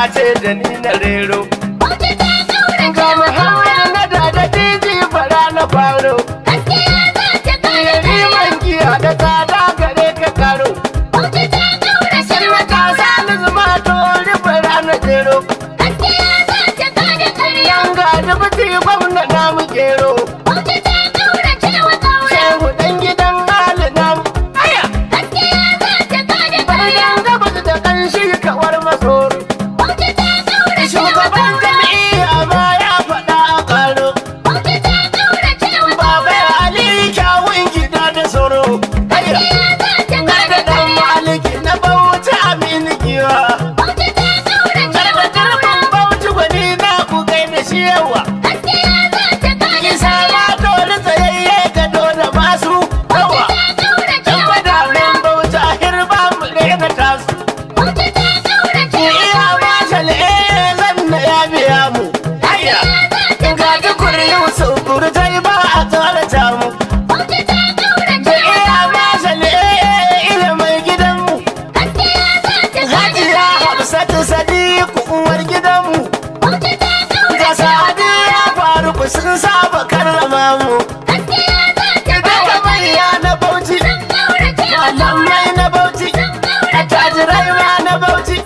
ce da ni na rero Bauchi ta kaurace ga wa muhammad ƙaura. na da da diji fara na faro Gaskiya za ta kare yari ƙarya. man giya da tsada gare ka karo Bauchi ta kaurace wa ka ƙaura. sani zuma to rufe ranar jero Gaskiya za ta kare ƙarya. yan ga dubuti gwamna na mu gero Bauchi ta kaurace wa ƙaura. shehu dan gidan ali na mu aya Gaskiya za ta kare ƙarya. bayan gabas da kanshi kawar masoro Bauchi ta kaurace wa shugaban ƙaura. jami'a ma ya faɗa a karo Bauchi ta kaurace wa baba ƙaura. ya ali kyawun gida da soro aya Gaskiya za ta ga kare da dan ƙarya. maliki na bauchi aminu giwa Bauchi ta kaurace wa garba ƙaura. garban bauchi gwani na ku gaida shi yawa Gaskiya za ta kare isa ƙarya. ma dole tsayayye ga dole masu yawa Bauchi ta kaurace dan wa ƙaura. madamin bauchi a hirba mu rena tasu Bauchi ta kaurace wa iya ƙaura. ma shal'e zan na ya biya mu haya Gaskiya za ta ga kare dukuri ƙarya. yusuf burtai ba a tsorata mu Bauchi ta kaurace da wa iya ƙaura. ma shal'e ilimin gidanmu Gaskiya za ta kare hajiya ƙarya. hafsatu sadiku uwar gidanmu Bauchi ta ga kaurace wa sadiya faruku sun saba karrama mu Gaskiya za ta daga kare manya na bauchi Sun kaurace wa malamai na bauchi attajirai ma na bauchi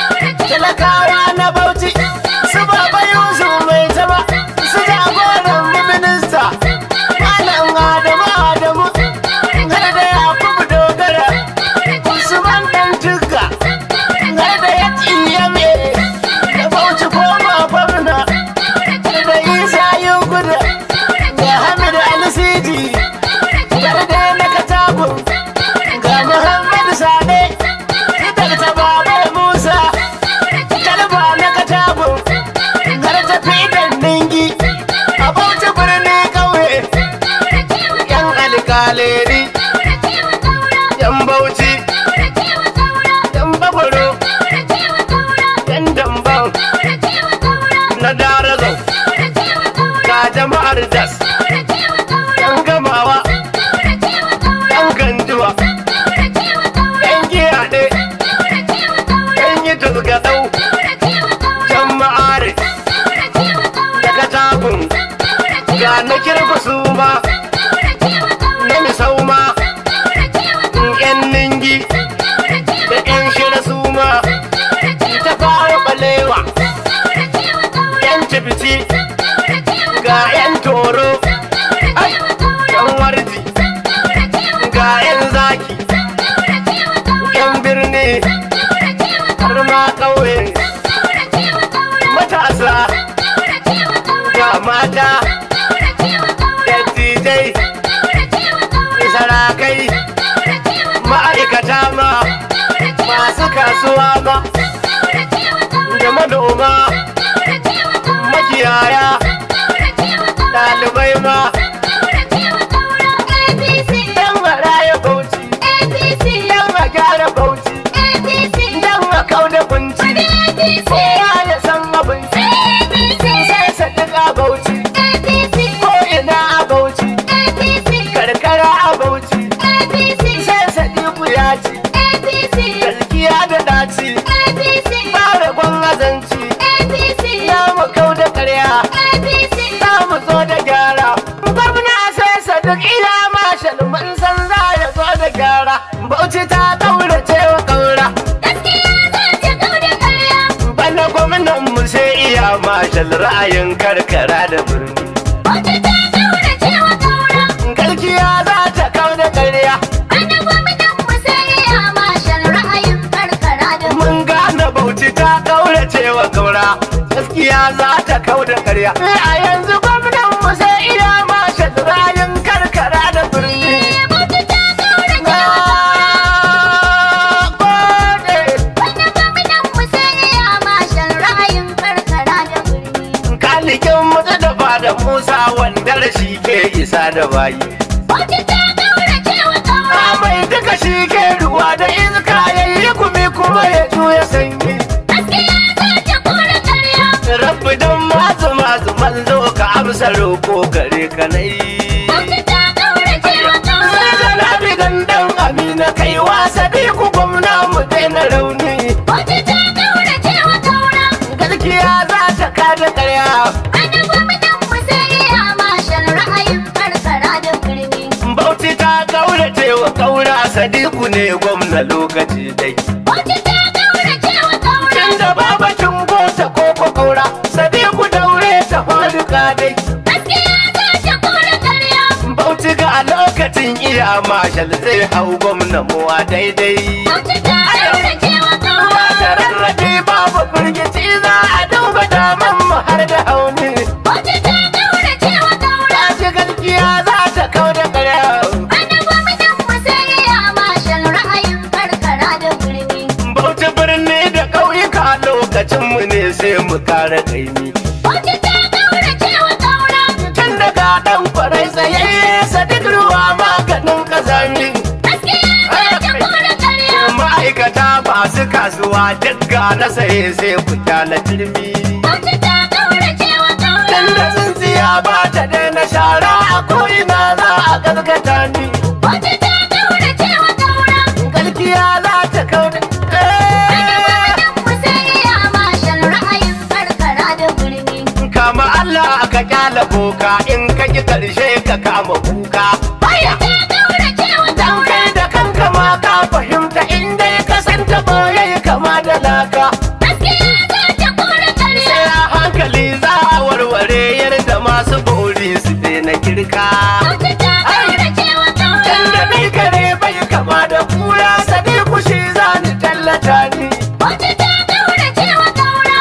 talakawa na bauchi su baba yusuf mai taba su jagoran mu minista malam adamu adamu har da yakubu dogara usman dan tukka har da ya tsiyame da bauchi koma gwamna da isa yin gudu da hamid alisidi har da na katagun ga muhammad sade fitar ta baba musa talba na katagun har ta fidan ningi a bauchi birni kauye yan alkaleri yan bauchi yan bagwaro yan damban na darazau ga jama'ar das yan gamawa yan ganjuwa yan giyaɗe yan yi turgaɗau jama'ar da katagun ga na kirfa su ma na misau ma yan ningi da yan shira su ma ta fara balewa yan cibiti ga yan toro ai, yan warji ga yan zaki yan birni har ma ƙauye matasa ga mata dattijai sarakai ma'aikata ma masu kasuwa ma da manoma makiyaya ɗalibai ma yan maraya bauchi yan a gyara bauchi yan a kauda kunci kowa ya san abinci sai sadiq a bauchi ko ina a bauchi karkara a bauchi sai sadiq ya ci gaskiya da daci fara gwan azanci ya mu kau da karya za mu zo da gyara gwamna sai sadiq ila mashal mun san za ya zo da gyara bauchi ta kaurace wa kaura bana gwamnan mu sai iya mashal ra'ayin karkara da birni Galkiya za ta kau da karya mun gane bauchi ta kaurace wa kaura gaskiya za ta kau da karya a yanzu gwamnan mu sai iya mashal ra'ayin karkara da birni Na gode. kalikin mutu da fada musa wanda shi ke isa da bayi a mai duka shi ke ruwa da iska ya yi kumi kuma ya juya sanyi rabbi don masu masu manzo ka amsa roko gare ka na yi zalabi gandan amina kai wasa bi ku gwamna mu daina rauni sadiku ne gwamna lokaci dai Bauchi ta ƙaurace wa ƙaura. tunda babacin gota ko ko kaura sadiku daure ta faduka dai Gaskiya za ta kore ƙarya. bauchi ga a lokacin iya mashal zai hau gwamna muwa daidai Bauchi ta ƙaurace wa ba ƙaura. da rarrafe babu firgici za a duba daman mu har da hauni Bauchi ta ƙaurace wa ƙaura. ta ci gaskiya za ta kau da ƙarya Wani gwamnan mu sai ya mashal ra'ayin karkara da birni. bauchi birni da ƙauyuka lokacin mu ne sai mu kare kaimi Bauchi ta ƙaurace wa ƙaura. tun daga ɗan kwarai tsayayye sadik ruwa maganin kazami Gaskiya za ta kore ƙarya. ma'aikata masu kasuwa dukka na saye sai ku na turmi Bauchi ta ƙaurace wa tun ƙaura. da tsintsiya ba ta daina shara a ko'ina za a gaskata ni Bauchi ta ƙaurace wa ƙaura. gaskiya za ta kau da Wani gwamnan mu sai ya mashal ra'ayin karkara da birni. kama Allah ka kyala boka in ka ki karshe ka kama kuka baya Ta ƙaurace wa dan ƙaura. kai da kanka ma ka fahimta in dai ka san ta boye kama da laka Gaskiya za ta kore ƙarya. sai a hankali za a warware yadda masu bori su daina kirka Bauchi ta ƙaurace wa ƙaura. can da dai kare bai kama da kura sadi kushi za ni tallata ni Bauchi ta ƙaurace wa ƙaura.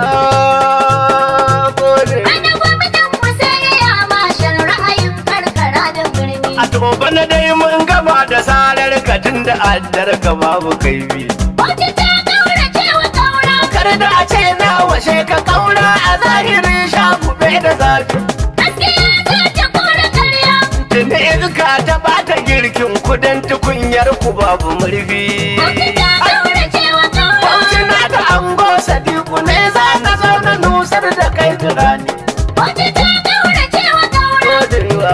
Ah, gode. Wani gwamnan mu sai ya mashal ra'ayin karkara da birni. a to bana dai mun gama da sarar ka tun da addar ka babu kaifi Bauchi ta ƙaurace wa ƙaura. kar da a ce na washe ka kaura a zahiri sha kube da zafi Gaskiya za ta kore ƙarya. tuni iska ta bata girkin kudan tukunyar ku babu murfi Bauchi ta ƙaurace wa ƙaura. Bauchi na da ango sadiku ne za ka zo na nusar da kai turani Bauchi ta ƙaurace wa ƙaura. godewa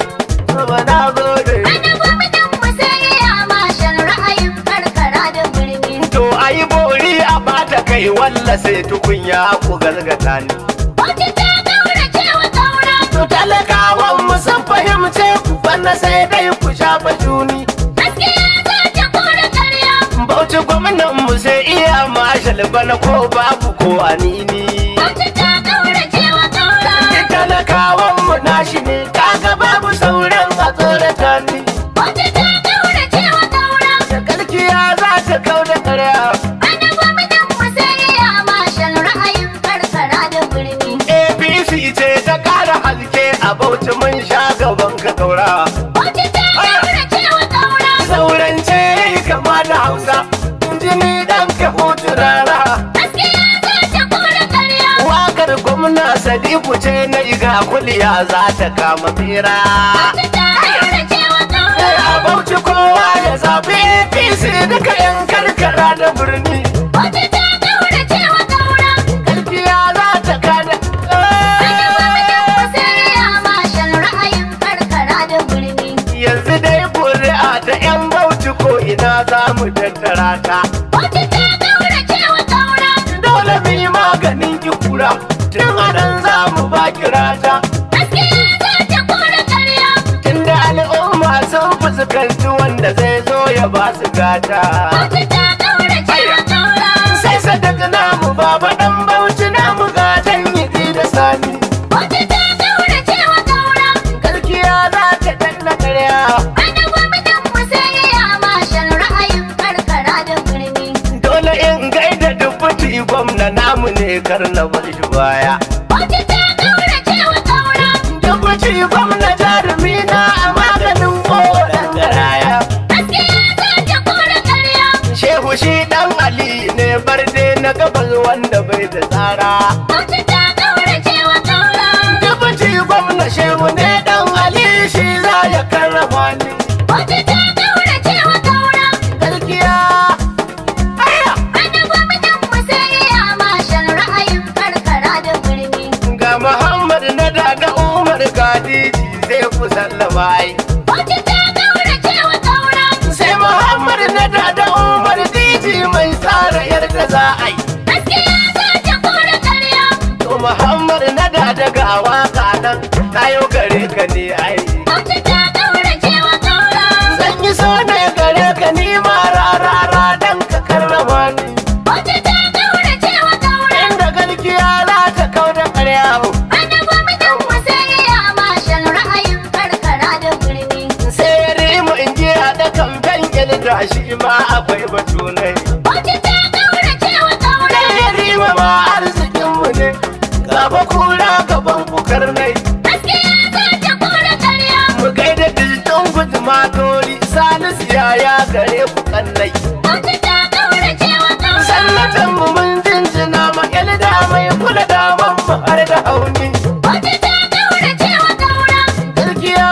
Baba na gode Wani gwamnan mu sai ya mashal ra'ayin karkara da birni. to ayi bori a bata kai walla sai tukunya ku galgata ni Bauchi ta ƙaurace wa ƙaura. To talakawan mu sun fahimce ku bana sai dai ku shafa juni. Gaskiya za ta kore ƙarya. Bauchi gwamnan mu sai iya mashal bana ko babu ko anini. Bauchi ta ƙaurace wa ƙaura. Ni talakawan mu nashi ne kaga babu sauran a tsorata ni. Bauchi ta ƙaurace wa ƙaura. Shakalkiya za ta kau da ƙarya. Wani gwamnan mu sai ya mashal ra'ayin karkara da birni. APC ce ta ƙara halke a Bauchi mun sha gaban ka kaura. Bauchi ta ƙaurace wa ƙaura. Saurance yayi kama da Hausa. Jini dan ka hutu rara. Gaskiya za ta kore ƙarya. Wakar gwamna Sadiku ce na iga kuliya za ta kama fira. Bauchi ta ƙaurace wa Sai ƙaura. a bauchi kowa ya zaɓi APC duka 'yan karkara da birni. Bauchi ta ƙaurace wa ƙaura. Gaskiya za ta kada. Wani gwamnan mu sai ya mashal ra'ayin karkara da birni. Yanzu dai ƙuri'a ta 'yan bauchi ko ina za mu tattara ta. Bauchi ta ƙaurace wa ƙaura. Dole mu yi maganin ki kura. Tun a nan za mu ba kirata. Gaskiya za ta kore ƙarya. Tunda al'umma sun fuskanci wanda zai zo ya ba su gata. Bauchi ta ƙaurace wa ƙaura. sai sadaka namu baba dan bauchi namu gatan yi da sani Bauchi ta ƙaurace wa ƙaura. gaskiya za ta danna karya Wani gwamnan mu sai ya mashal ra'ayin karkara da birni. dole in gaida dubuti gwamna namu ne kar na bar shi baya Bauchi ta ƙaurace wa ƙaura. dubuti gwamna jarumi na a maganin koren garaya Gaskiya za ta kore ƙarya. shehu shi dan ali ne barde na gabas wanda bai da tsara Bauchi ta ƙaurace wa ƙaura. dubuti gwamna shehu ne dan ali shi za ya karrama ni Bauchi ta ƙaurace wa ƙaura. gaskiya aya Wani gwamnan mu sai ya mashal ra'ayin karkara da birni. ga Muhammad na daga Umar Gadiji zai ku sallama ai. Bauchi ta ƙaurace wa ƙaura. Sai Muhammad na daga Umar Diji mai tsara yarda za a yi. Gaskiya za ta kore ƙarya. To Muhammad na daga waka nan na yau gare ka ne ai. Bauchi ta ƙaurace wa ƙaura. Zan yi so ne gare da shi ma akwai batu ne Bauchi ta kaurace wa kaura. dan yarima ma arzikinmu ne gaba kura gaban bukar nai Gaskiya za ta kora karya. mu gaida dijitan guduma tori salisu yaya gare ku kannai Bauchi ta kaurace wa kaura. sannatan mu mun jinjina ma da mai kula da mu har da hauni Bauchi ta kaurace wa kaura. gaskiya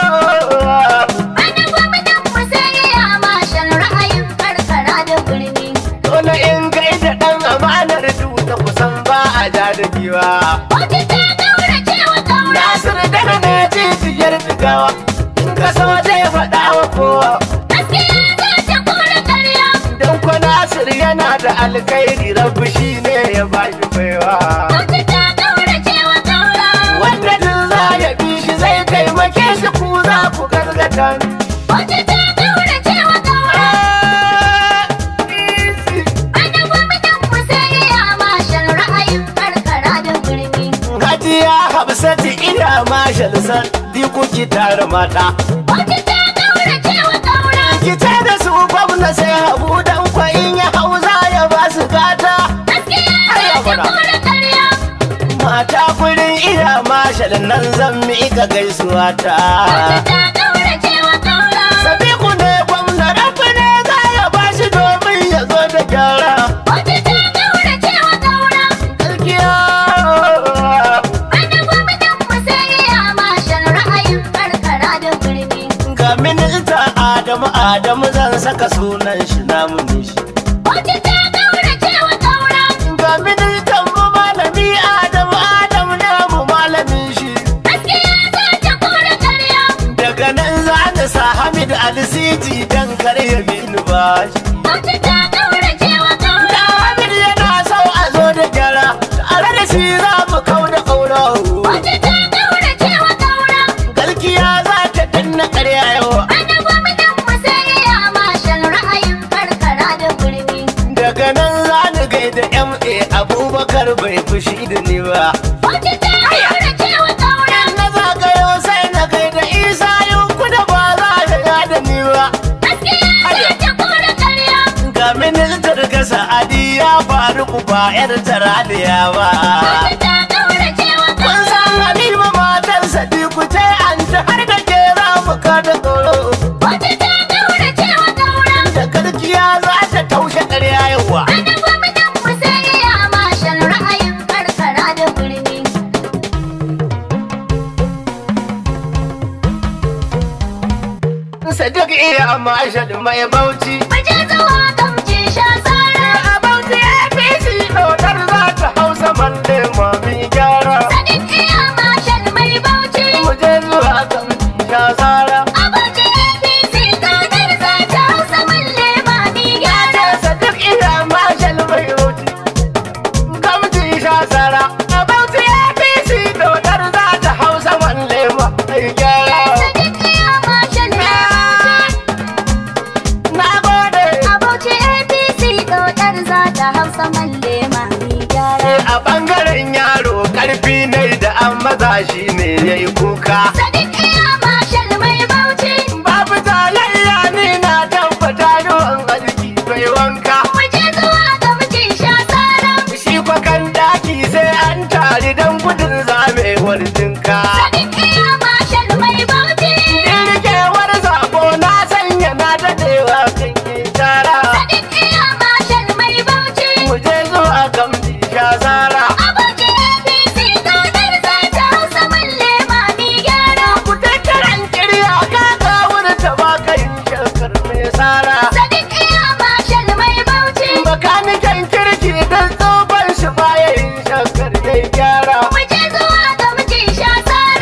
Wani gwamnan mu sai ya mashin ra'ayin karkara da birni. dole in gaida dan amanar duta kusan ba a ja da giwa Bauchi ta kaurace wa kaura. Nasir daga ne jijiyar jigawa in ka so zai faɗa wa kowa Gaskiya za ta kora karya. don ko Nasir yana da alkhairi rabbi shi ne ya ba shi baiwa Bauchi ta kaurace wa kaura. wanda duk za ya bi shi zai taimake shi ku za ku gargata ni Bauchi ta kaurace wa kaura. Ah, easy. Wani gwamnan mu sai ya mashin ra'ayin karkara da birni. Hajiya Hafsatu ina mashal san diku ki tare mata Bauchi ta kaurace wa kaura. ki ce da su gwamna sai habu dan kwa in ya hau za ya ba su gata Gaskiya za ta kora karya. mata gurin ina mashal nan zan miƙa gaisuwa ta Bauchi ta kaurace wa kaura. Sadiku ne gwamna rafi ne za ya ba shi domin ya zo da gyara Bauchi ta kaurace wa kaura. gaskiya Wani gwamnan mu sai ya mashin ra'ayin karkara da birni. ga minista Adamu Adamu zan saka sunan shi namu ne shi Bauchi ta kaurace wa kaura. ga ministan mu malami Adamu Adamu namu malamin shi Gaskiya za ta kora karya. daga nan za ni sa Hamid Alisiji dan karya bin bashi Bauchi ta kaurace wa da kaura. Hamid yana so a zo da gyara tare da shi za mu kau da ƙaura Bauchi ta kaurace wa kaura. galkiya za ta danna ƙarya yau Wani gwamnan mu sai ya mashin ra'ayin karkara da birni. daga nan za ni gaida MA Abubakar bai fushi da ni ba Bauchi ta kaurace wa kaura. na zagayo sai na gaida Isa yanku da ba za ya yada ni ba Gaskiya za ta kora karya. ga ministar ga Sa'adi ya faru ku ba 'yar taraliya ba Bauchi ta kaurace wa Kun kaura. san Halima matar Sadiku ce an ta har da ke za mu kada tsoro. Bauchi ta kaurace wa kaura. Da karkiya za ta taushe ƙarya yawa. Wani gwamnan mu sai ya mashin ra'ayin karkara da birni. Sadiq iya mashal mai bauchi. Maje zuwa gamji sha tsara. A bauchi APC ɗautar za ta hausa malle mami gyara. Sadiq iya mashin mai bauchi. Mu je zuwa kan sha tsara. Abuja APC kadar za ta hausa malle mami Ya gyara. ce Sadiq iya mashal mai bauchi. Gamji sha tsara. A bauchi APC ɗautar za ta hausa malle mami gyara. Sadiq iya mashin mai Na gode. Abuja APC kadar za ta hausa malle mami gyara. a bangaren yaro karfi ne da an maza shi ne ya yi kuka Sadiq iya mashin mai bauchi. babu talayya ni na tabbata yawan arziki bai wanka Maje zuwa gamji sha tsara. shi kwakan daki sai an tari don gudun zamewar jinka Sadiq iya mashin mai bauchi. irkewar zabo na sanya na dadewa kan yi tara Sadiq iya mashin mai bauchi. mu je zuwa gamji sha zara Abuja APC kadar za ta hausa malle mami gyara. ku tattaran kirya kaka wurin ta ba kai shakar mai sara Sadiq iya mashin mai bauchi. bakanikan kirki don tsohon shi baya yin shakar ya gyara Muje zuwa ga mijin sha tsara.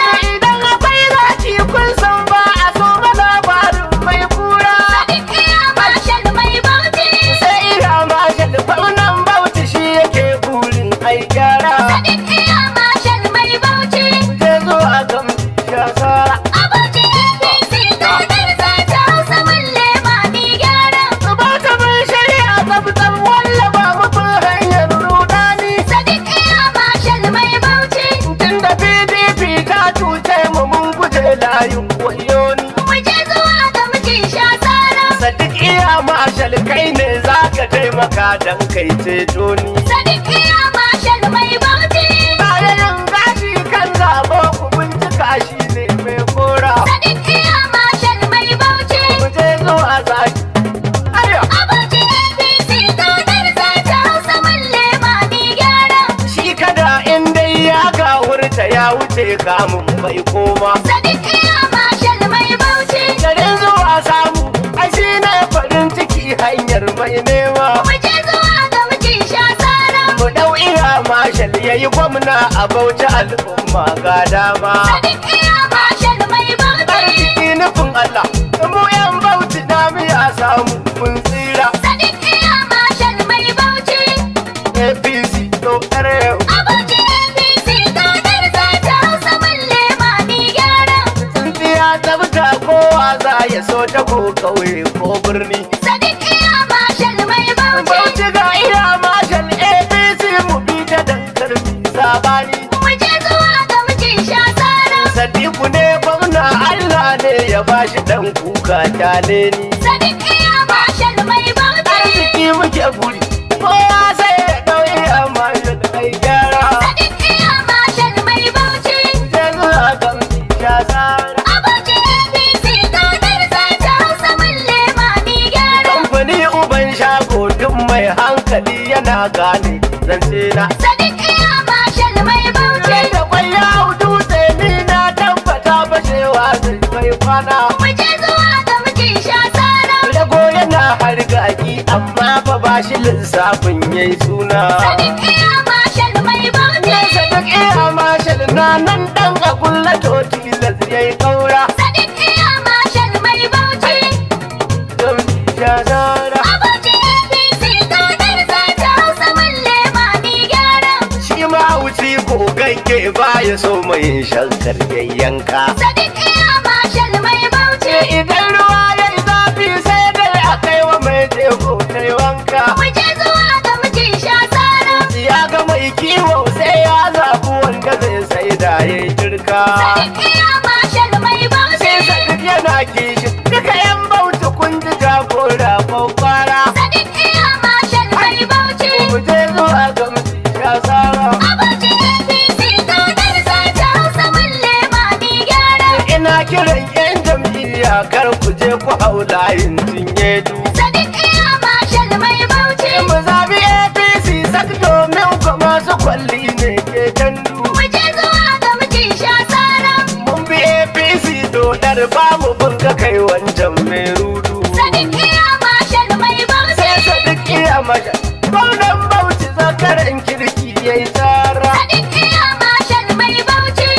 mashal kai ne za ka taimaka don kai ceto ni Sadiq iya mashal mai bauchi. bayan gashi kan zabo ku bincika shi ne mai kora Sadiq iya mashal mai bauchi. mu je zuwa zaki ayo Abuja APC kaunar zata Hausa malle mami gyara. shi kada in dai ya gawurta ya wuce kamun bai koma Sadiq iya mashal mai bauchi. garin zuwa samu ai shi ne farin ciki hanyar mai nema Mu je zuwa ga mijin sha tsara. mu dau iya mashal yayi gwamna a bauchi al'umma ga dama Sadiq iya mashal mai bauchi. arziki nufin Allah mu yan bauchi na miya samu mun tsira Sadiq iya mashal mai bauchi. APC to yau Abuja APC kaunar zata Hausa malle mami gyara. tsintsiya tsabta kowa za ya so ta ko kauye ko birni Sadiq iya mashal mai bauchi. bauchi ga iya mashal APC mu bi ta dankar mi sabani Mu je zuwa ga mijin sha tsara. Sadiku ne gwamna Allah ne ya bashi dan kuka kyale ni Sadiq iya mashal mai bauchi. arziki muke buri kowa sai ya ɗauki amma ya kai gyara Sadiq iya mashal mai bauchi. yanzu a kan ya tsara Abuja APC kaunar zata Hausa malle mami gyara. kamfani uban shago duk mai hankali yana gane zance na Sadiq iya mashal mai bauchi. Sai da kwai ya dutse ni na tabbata bashewa zai kai kwana Mu je zuwa ga mijin sha tsara. rago yana hargaki amma fa ba shi lissafin yayi suna Sadiq iya mashal mai bauchi. Nesa duk iya mashal na nan dan a kulla toti yayi kaura Sadiq iya mashal mai bauchi. don ya zara Abuja APC kaunar zata Hausa malle mami gyara. shi ma wuci gogagge ba ya so mai shankar yayyanka Sadiq iya mashal mai bauchi. idan ruwa ya yi zafi sai dai a kai wa mai jego ta yi wanka Mu je zuwa ga mijin sha tsara. ya ga mai kiwo sai ya zaɓi wanda zai sai da ya yi jirka Sadiq iya mashal mai bauchi. sai sadik yana kishi duka yan bauta kun ji jagora kwakwara Sadiq iya mashal mai bauchi. mu je zuwa ga mutum ya tsara Abuja APC kaunar zata Hausa malle mami gyara. ina kiran yan jam'iyya kar ku je ku hau layin cinye du Sadiq iya mashal mai bauchi. mu zabi apc sak domin ku masu kwalli ne ke dandu Mu je zuwa ga mijin sha tsara. mun bi apc dodar ba mu bunga kai wancan mai rudu Sadiq iya mashal mai bauchi. sai sadik iya masha gwamnan bauchi zakaran kirki ya yi tsara Sadiq iya mashal mai bauchi.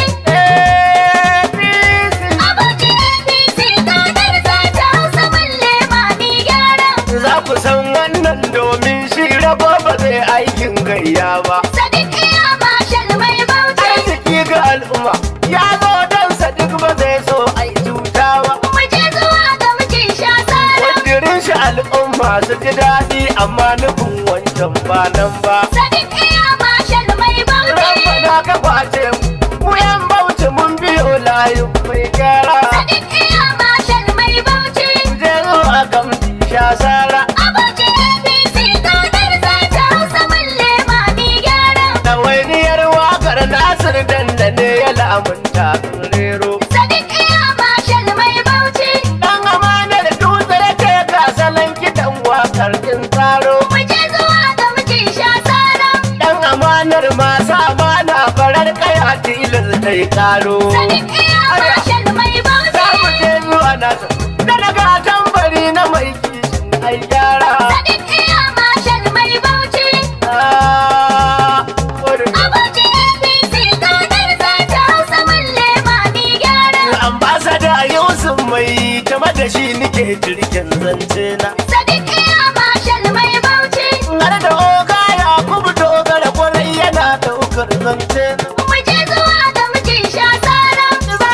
apc Abuja APC kaunar zata Hausa malle mami gyara. za ku san wannan domin shi rabo ba zai aikin gayya ba Sadiq iya mashal mai bauchi. arziki ga al'umma ya zo don sadik ba zai so ai cuta ba Mu je zuwa ga mijin sha tsara. Kudirin shi al'umma su ji daɗi amma nufin wancan ba nan ba. Sadiq iya mashal mai bauchi. Rabbana ka kwace mu, mu yan bauchi mun biyo layin mai gyara. Sadiq iya mashal mai bauchi. Ku je zuwa gamji sha sara. Abuja APC kaunar zata Hausa malle mami gyara. Ɗawainiyar waƙar Nasir dandane ya lamunta sun rero. Sadiq iya mashal mai bauchi. Ɗan amanar dutse ya ce ga salon kiɗan waƙar kin tsaro. Mu je zuwa ga mijin sha tsara. Ɗan amanar masu amana farar kaya tilas ta yi ƙaro. Sadiq iya mashal mai za bauchi. mu je zuwa nasa da daga tambari na mai kishin ai gyara Sadiq iya mashal mai bauchi. Ah, wurin Abuja APC kaunar zata Hausa malle mami gyara. ambasada yusuf mai tama da shi nike jirgin zance na Sadiq iya mashal mai bauchi. har da oga ya kuma dogara kwarai yana daukar zance na Mu je zuwa ga mijin sha tsara. za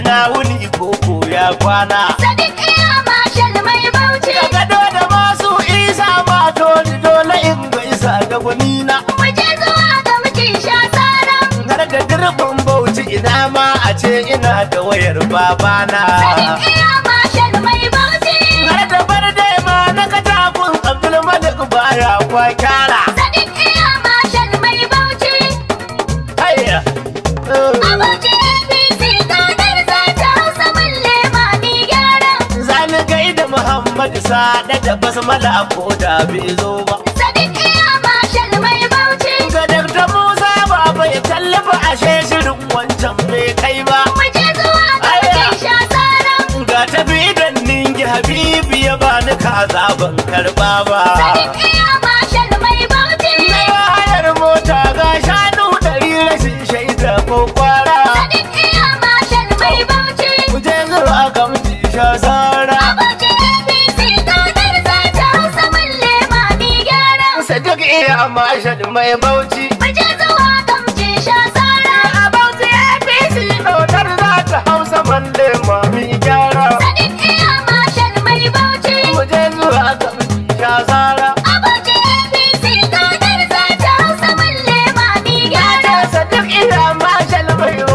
ina wuni koko ya kwana Sadiq iya mashal mai bauchi. da gado da masu isa mato ni dole in gaisa da gwanina Mu je zuwa ga mutum sha tsara. har da dirbin bauchi ina ma a ce ina da wayar babana Sadiq iya mashal mai bauchi. har da barde ma na katakun abdulmalik baya kwa kyara Sadiq iya mashal mai bauchi. hayya Abuja APC kadar za ta hausa mun lema ni gyara. zani gaida muhammad sada da basmala ko da bai zo ba Sadiq iya mashal mai bauchi. ga Dr. Musa baba ya tallafa ashe shirin wancan bai kai ba. Mu je zuwa ga mutum sha tsara. Ga tafi idan ningi Habibu ya bani kaza ban karba ba. Sadiq iya mashal mai bauchi. Na hayar mota ga shanu ɗari rashin shaida ko kwara. Sadiq iya mashal mai bauchi. Ku je zuwa ga mutu sha sara. Abuja APC kadar za ta hausa mun lema ni gyara. Sadiq iya mashal mai bauchi. Mu je zuwa ga mutum sha tsara. A bauchi APC ɗautar za ta hausa malle mami gyara. Sadiq iya mashal mai bauchi. Ku je zuwa ga mutu sha sara. Abuja APC kadar za ta hausa mun lema ni gyara. Sadiq ina mashal mai